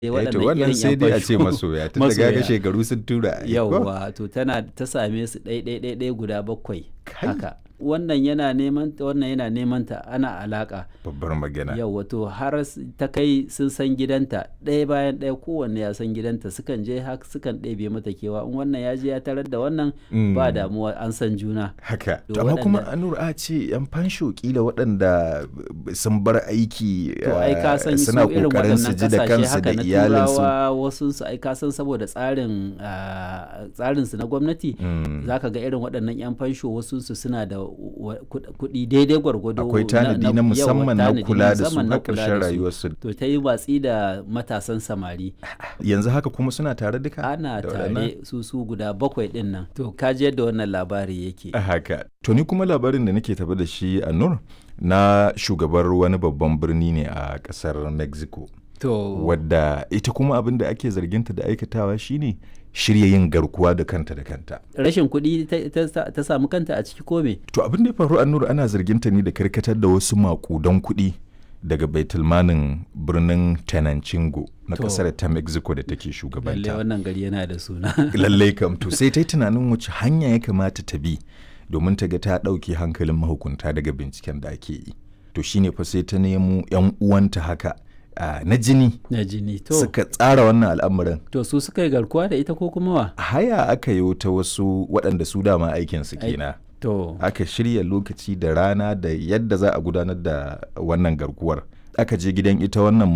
Eh, Eh, to waɗannan wannan irin sai yan dai a ce fasho. masoya tun da ga Masoya. shekaru sun tura ai, ko? yauwa to tana ta same su ɗai ɗai ɗai ɗai guda bakwai Kai. haka wannan yana neman ta wannan yana neman ta ana alaka babbar magana yauwa to har s- ta kai sun san gidanta ɗaya bayan ɗaya kowanne ya san gidanta sukan je haka sukan ɗebe mata kewa in wannan ya je ya tarar da wannan Mm. ba damuwa an san juna haka To to amma kuma waɗanda- anur a ce yan fansho kila waɗanda b- sun bar aiki to ai ka ah, san su suna irin kokarin su waɗannan ji da kasashe kansu haka da na iyalinsu turawa wasu su ai ka san saboda tsarin ah, tsarin su na gwamnati Mm. zaka ga irin waɗannan yan fansho wasu su suna da wa- kuɗ- kuɗi daidai gwargwado akwai tanadi na yawa, musamman na tanadi kula da su musamman na har kula ƙarshen da su. rayuwarsu to ta yi watsi da matasan samari yanzu haka kuma suna tare duka ana da waɗannan? tare su su guda bakwai ɗin nan to ka ji yadda wannan labari yake haka to ni kuma labarin da nake tafi da shi a nur na shugabar wani babban birni ne a ƙasar mexico to wadda ita kuma abin da ake zarginta da aikatawa shine shirya yin garkuwa da kanta da kanta rashin kuɗi ta- ta ta samu kanta a ciki ko me to abin da ya faru a nur ana zarginta ne da karkatar da wasu makudan kuɗi daga baitulmanin birnin tenancingo na To. ƙasar ta mexico da take lalle shugabanta wannan gari yana da suna lallai kam to sai ta yi tunanin wace hanya ya kamata ta bi domin ta ga ta ɗauke hankalin mahukunta daga binciken da ake yi to shine fa sai ta nemo 'yan uwanta haka ah, na jini na jini to suka tsara wannan al'amarin to su suka yi garkuwa da ita ko kuma wa haya aka yi ta wasu waɗanda su dama aikinsu Ai- kenan to aka shirya lokaci da rana da yadda za a gudanar da wannan garkuwar aka je gidan ita wannan